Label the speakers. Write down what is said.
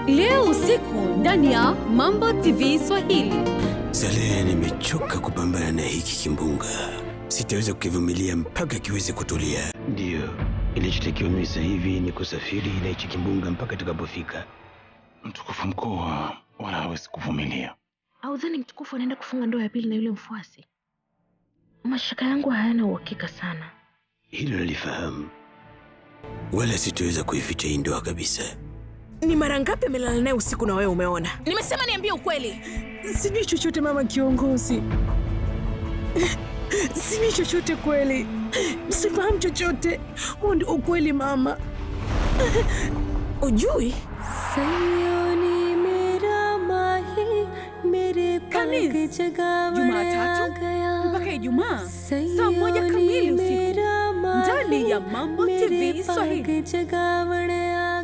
Speaker 1: leo usiku ndani ya Mambo TV Swahili.
Speaker 2: Salehe, nimechoka kupambana na hiki kimbunga. Sitaweza kukivumilia mpaka kiweze kutulia. Ndiyo, ilichotakiwa mimi sasa hivi ni kusafiri na hichi kimbunga mpaka tukapofika.
Speaker 3: Mtukufu mkuu wala hawezi kuvumilia.
Speaker 4: Audhani mtukufu anaenda kufunga ndoa ya pili na yule mfuasi? Mashaka yangu hayana uhakika sana.
Speaker 2: Hilo nalifahamu, wala sitaweza kuificha hii ndoa kabisa.
Speaker 5: Ni mara ngapi amelala naye usiku na wewe umeona?
Speaker 1: Nimesema niambie ukweli.
Speaker 5: Sijui chochote mama kiongozi, sijui chochote kweli, sifahamu chochote. Huo ndio ukweli mama. Ujui?
Speaker 1: Kanis, Jumatatu mpaka Ijumaa saa moja kamili usiku ndani ya Mambo TV Swahili.